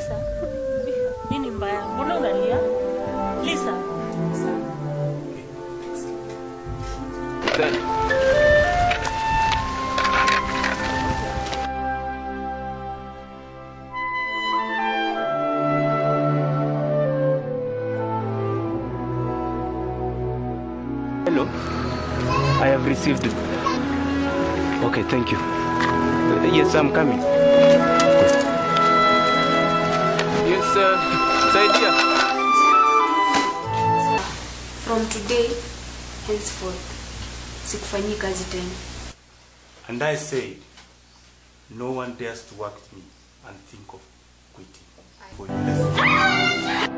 Lisa, nini mbaya? Mbona unalia? Lisa, Hello. I have received it. Okay, thank you. Uh, yes, I'm coming. Yes, uh, Saidia. From today henceforth sikufanyii kazi tena. And I said, no one dares to work with me and think of quitting. For you.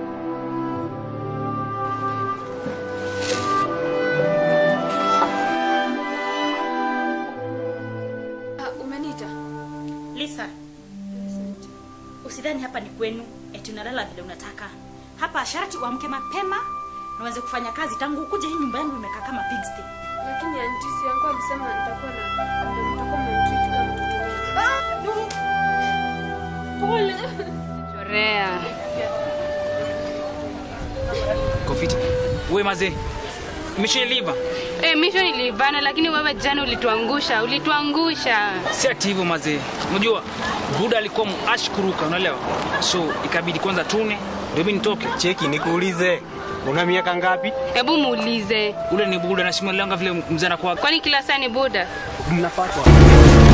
Ah, umeniita? Lisa, usidhani hapa ni kwenu eti unalala vile unataka. Hapa sharti uamke mapema na uanze kufanya kazi. Tangu ukuje hii nyumba yangu imekaa kama pigsty. Lakini antisi yangu alisema nitakuwa na nitakuwa mtreat kama mtoto wangu. Pole. Chorea. Kofiti. We mazee. Misheliva. Eh, misho nilivana lakini wewe jana ulituangusha, ulituangusha. Si ati hivyo mazee. Unajua Buda alikuwa ashkuruka, unaelewa? So ikabidi kwanza tune ndio mimi nitoke. Cheki nikuulize. Una miaka ngapi? Hebu muulize. Ule ni Buda na simuelanga vile mzana kwa Kwani kila saa ni Buda? Mnapatwa.